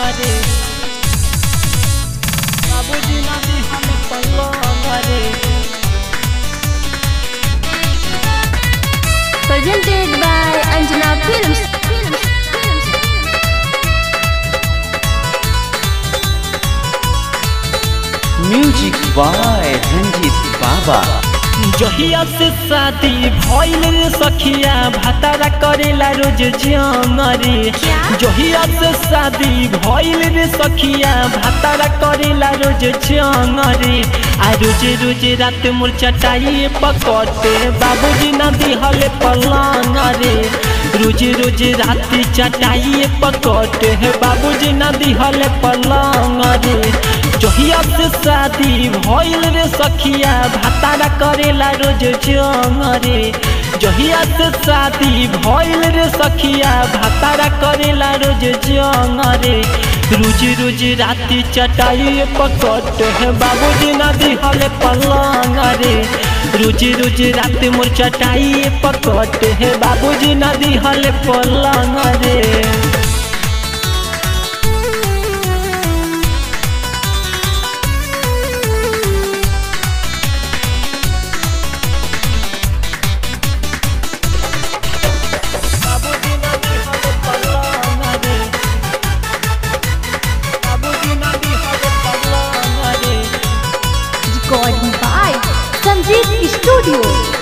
रे बाबूजी ना दिहल पलंग रे Presented by Anjana Films. Films. Films. Music by Ranjeet Baba जहिया से शादी भइल रे सखिया भातारा करेला रोज जंगरे जहिया से शादी भइल रे सखिया भातारा करेला रोज जंगरे आ रोज रोज रात मोर चटाई पकड़ते बाबूजी ना दिहले पलंग रे रोज रोज रात चटाई पकड़ते बाबूजी ना दिहले पलंग रे जहिया से शादी भइल रे सखिया भातारा करेला रोज जंगरे जहिया से शादी भइल रे सखिया भातारा करेला रोज जंगरे रोज रोज राति चटाई पकट है बाबूजी ना दिहले पलंग रे रोज रोज रात मोर चटाई पकट है बाबूजी ना दिहले पलंग रे बाबूजी ना दिहले पलंग रे बाबूजी ना दिहले पलंग रे Recording by Sanjeev Studio.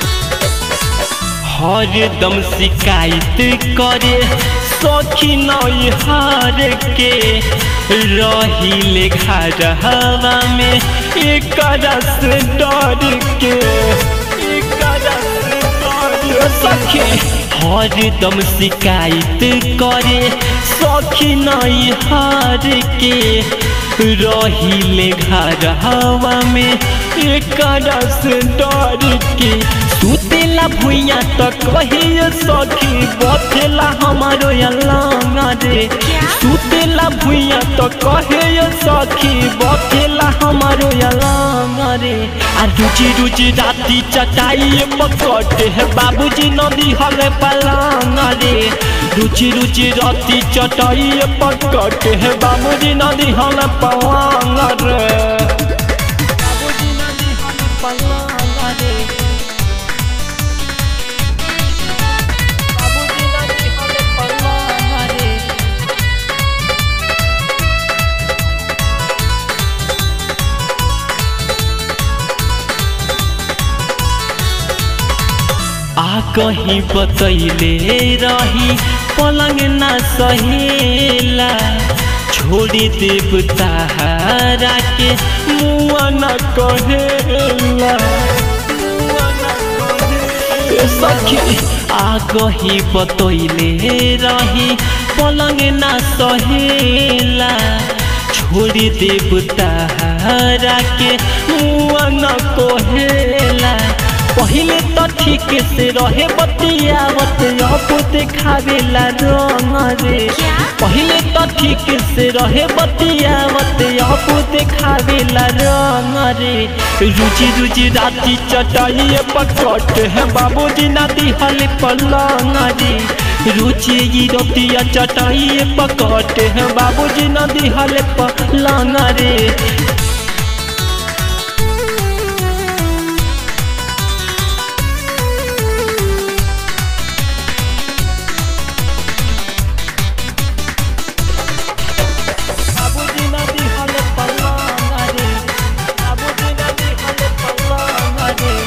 हरदम शिकायत करे सखी नई हार के रहिले घर हवा में एक से डर के एक से डर सखी हरदम शिकायत करे सखी नई हार के रहिले घर हवा में एक से डर के सुतेला भुइया त कहिए सखी बथेला हमारो अलंग रे सुतेला भुइया त कहिए सखी बथेला हमारो अलंग रे आ रुचि रुचि राति चटाई पकट है बाबूजी नदी हले पलंग रे रुचि रुचि राति चटाई पकट है बाबूजी नदी हले पलंग रे बाबूजी नदी हले पलंग रे बाबूजी नदी हले पलंग रे आ कहीं बतैले रही पलंग ना सहेला छोड़ी देव तारा के मुआ न कहेला मुआ न कहेला। सखी आ कहीं बतैले रही पलंग ना सहेला छोड़ी देव तारा के मुआ न कहेला पहिले त ठीक से रहे बतियावत अब देखावेला रंग रे पहिले त ठीक से रहे बतियावत अब देखावेला रंग रे रुचि रुचि राति चटाई पकट है बाबूजी ना दिहले पलंग रे रुचि ई रोटिया चटाई पकट है बाबूजी ना दिहले पलंग रे बाबूजी ना दिहले पलंग रे बाबूजी ना दिहले पलंग रे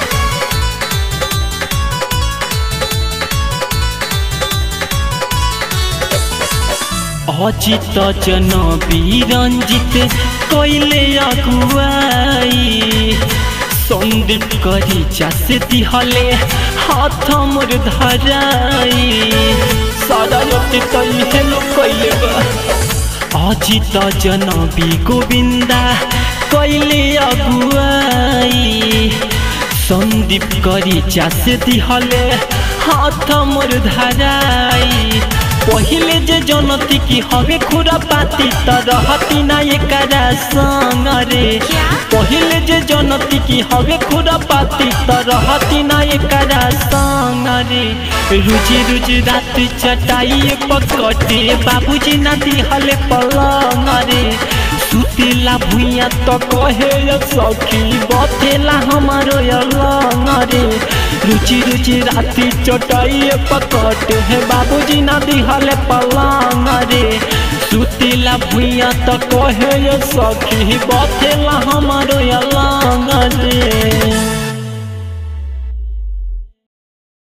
अजित जनबी रञ्जित कैले अगुवाई सन्दीप करी चास दिहले हाथ मोर धराई सारा रति तैहे लोग कैले बा अजित जनबी गोविन्दा कैले अगुवाई सन्दीप करी चास दिहले हाथ मोर धराई पहिले जे जनती की हवे खुरा पाती त रहती ना एकरा संग रे पहिले जे जनती की हवे खुरा पाती त रहती ना एकरा संग रे रुचि रुचि रात चटाई पकटे बाबूजी ना दिहले पलंग रे सुतेला भुइया त कहे या सखी बथेला हमारो अलंग रे रुचि रुचि राती चटाई पकटे हे बाबूजी ना दिहले पलंग रे सुतेला भुइया त कहे या सखी बथेला हमारो अलंग रे